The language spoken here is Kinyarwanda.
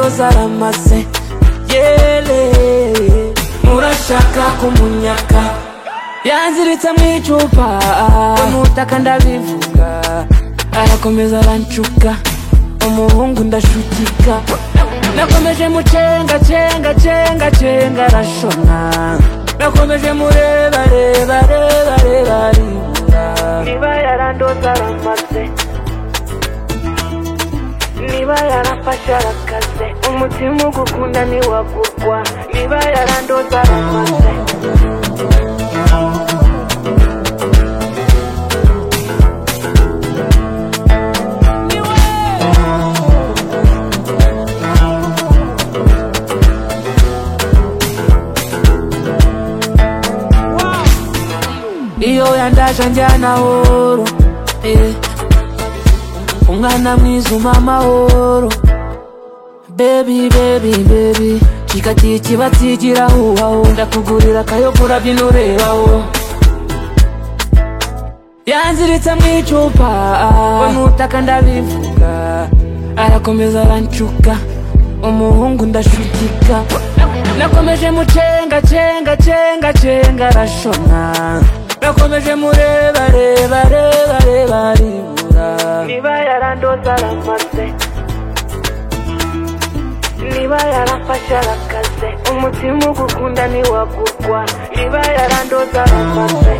zaramaze yele urashaka kumunyaka yanziritse mu icupa umutaka ndabivuga arakomeza arancuka umuhungu ndashutika nakomeje mucenga cenga cenga cenga arashona nakomeje mureba reba reba reba ribura niba yarandoza aramaze niba yarafashe arakaze umutima ugukunda ntiwagurwa niba yarandoza aramaze iyo yandaje njya amahoro eh. umwana mwiza umpa amahoro bebi bebi bebi kikatiye kibatigiraho waho ndakugurira akayogura binurebaho yanziritse mu icupa n'utaka ndabivuga arakomeza arancuka umuhungu ndashutika nakomeje mucenga cenga cenga cenga arashona nakomeje mureba reba reba reba ribura niba yarandoza aramaze niba yarafashe arakaze umutima ugukunda ntiwagurwa niba yarandoza aramaze